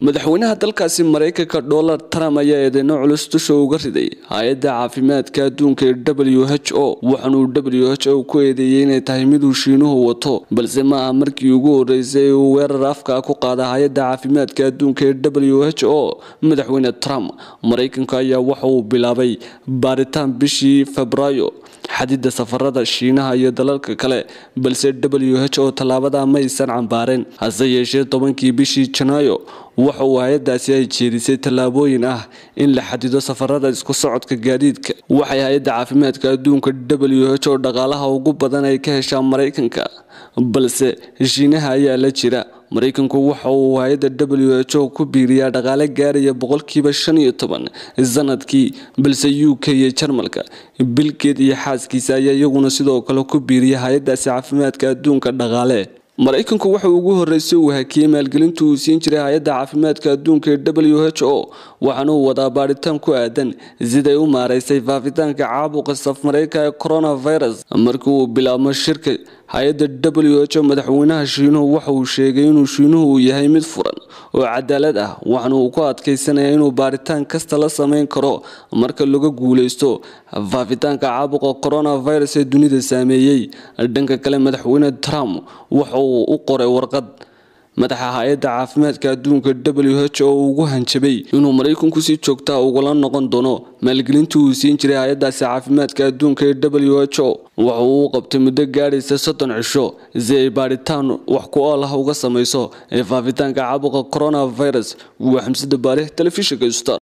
madaxweynaha dalkaasi maraykanka donald trump ayaa eedeyno culus dusha uga riday hay-adda caafimaadka adduunka ee w h o waxaanuu w h o ku eedeeyey inay tahay miduu shiinuhu wato balse ma aha markii ugu horeysay uu weerar afka ku qaada hay-adda caafimaadka adduunka ee w h o madaxweyne trump maraykanka ayaa waxa uu bilaabay baaritaan bishii febraayo xadida safarada shiinaha iyo dalalka kale balse w h o tallaabada maysan cambaareen hase yeeshee tobankii bishii janaayo waxa uu hay-adaasi ay jeedisay tallaabooyin ah in la xadido safarada isku socodka gaadiidka waxay hay-adda caafimaadka adduunka w h o dhaqaalaha ugu badan ay ka heshaa maraykanka balse shiinaha ayaa la jira maraykanku waxa uu hay-adda w h o ku biiriyaa dhaqaale gaaraya boqolkiiba shan iyo toban sanadkii balse u k iyo jarmalka bilgeed iyo xaaskiisa ayaa iyaguna sidoo kale ku biiriya hay-adaasi caafimaadka adduunka dhaqaale maraykanku waxa ugu horeysay uu hakiyey maalgelinta uu siin jiray hay-adda caafimaadka adduunka ee w h o waxaana uu wadaa baadhitaan ku aadan siday u maaraysay faafitaanka caabuqa safmareyka ee coronavirus markii uu bilaabmo shirka hay-adda w h o madaxweynaha shiinuhu waxa uu sheegay inuu shiinuhu uu yahay mid furan oo cadaalad ah waxaana uu ku adkaysanaya inuu baaritaan kasta la sameyn karo marka laga guuleysto faafitaanka caabuqa coronavirus ee dunida saameeyey dhanka kale madaxweyne trump waxa uu u qoray warqad madaxa hay-adda caafimaadka adduunka w h o ugu hanjabay inuu maraykanku si joogtaa ugala noqon doono maalgelintii uu siin jiray hay-adaasi caafimaadka adduunka ee w h o waxa uu u qabtay muddo gaadhaysa soddon cisho si ay baadhitaan wax ku ool ah uga samayso ee faafitaanka caabuqa coronavirus waa xamsada baarih telefishinka star